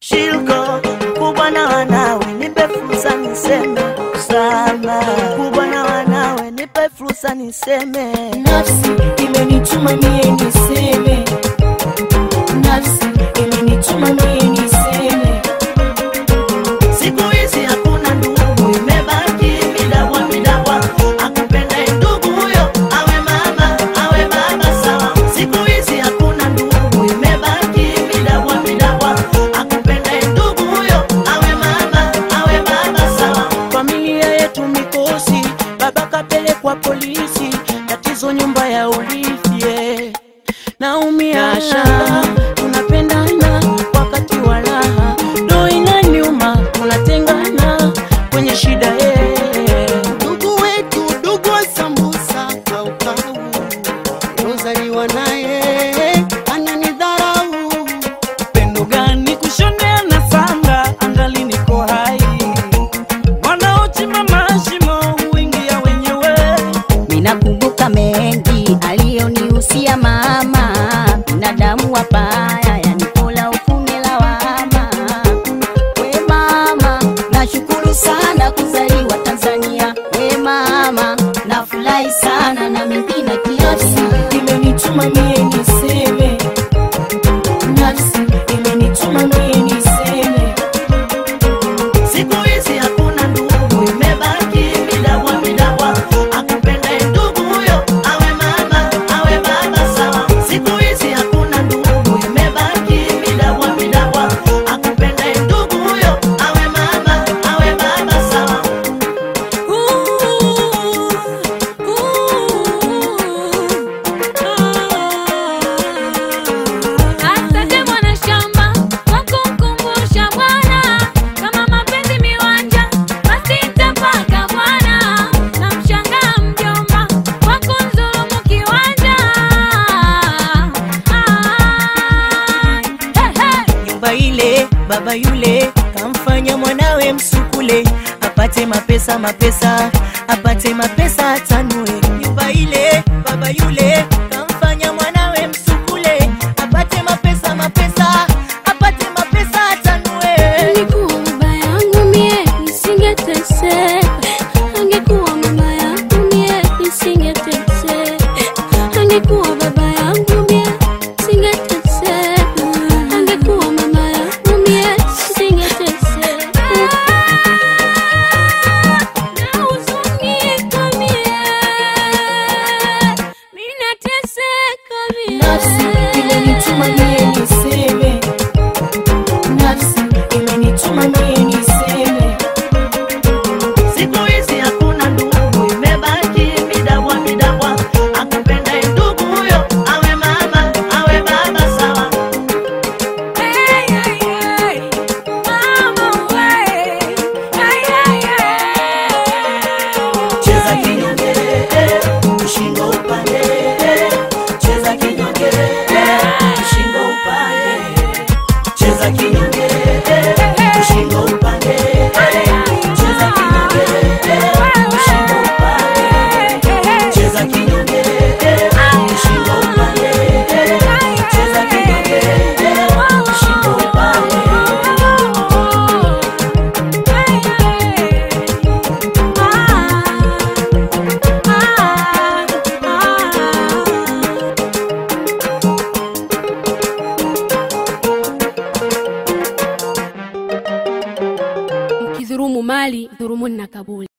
Shilko kubwa na wanawe, nipe fursa niseme sana. Kubwa na wanawe, nipe fursa niseme. Nafsi imenituma mie niseme, nafsi imenituma mie niseme. Siku hizi hakuna ndugu, imebaki midabwa midabwa. Akupenda ndugu huyo awe mama awe baba sawa. Siku hizi hakuna ndugu, imebaki midabwa midabwa. Akupenda ndugu huyo awe mama awe baba sawa. Familia yetu mikosi, baba kapelekwa polisi, tatizo nyumba ya urithi yeah. Naumia shamba, tunapendana wakati wa raha, ndo inaniuma, tunatengana kwenye shida yeah. ndugu wetu, ndugu wa sambusa kaukau, rozaliwa naye ananidharau. Pendo gani kushonea na sanga, angali niko hai, wanaochimba mashimo huingia wenyewe. Ninakumbuka mengi aliyonihusia mama, binadamu wabaya yanikola ufume lawama. We mama, nashukuru sana kuzaliwa Tanzania. We mama, nafurahi sana na mimi na kiasi imenituma mie niseme, nafsi imenituma mie niseme. Siku hizi hakuna ndugu, imebaki midabwa midabwa. Akupenda ndugu huyo awe mama awe baba sawa. Siku hizi hakuna ndugu, imebaki midabwa midabwa. Akupenda ndugu huyo awe mama awe baba sawa. Asante mwana shamba kwa kumkumbusha Bwana, kama mapenzi miwanja basi nitapaka Bwana. Namshangaa mjomba kwa kunidhulumu kiwanja. Hey, hey. nyumba ile baba yule kamfanya mwanawe msukule apate mapesa mapesa apate mapesa atanue nyumba ile baba yule kamfanya mwanawe msukule apate mapesa mapesa apate mapesa atanue Angekuwa baba yangu mie nisingeteseka, angekuwa mama yangu mie nisingeteseka, angekuwa baba yangu mie nisingeteseka, angekuwa mama yangu mie nisingeteseka. Nahuzunika mie, ninateseka mie. Nafsi imenituma mie niseme, nafsi imenituma mie niseme. siku hizi hakuna ndugu imebaki midabwa midabwa akupenda ndugu huyo awe mama awe baba sawa cheza kinyonge ushingo upande cheza kinyonge ushingo upande cheza kinyonge ushingo upande cheza kinyonge ushingo upande cheza kinyonge ushingo upande cheza kinyonge ushingo upande Mkidhurumu mali dhurumuni na kaburi.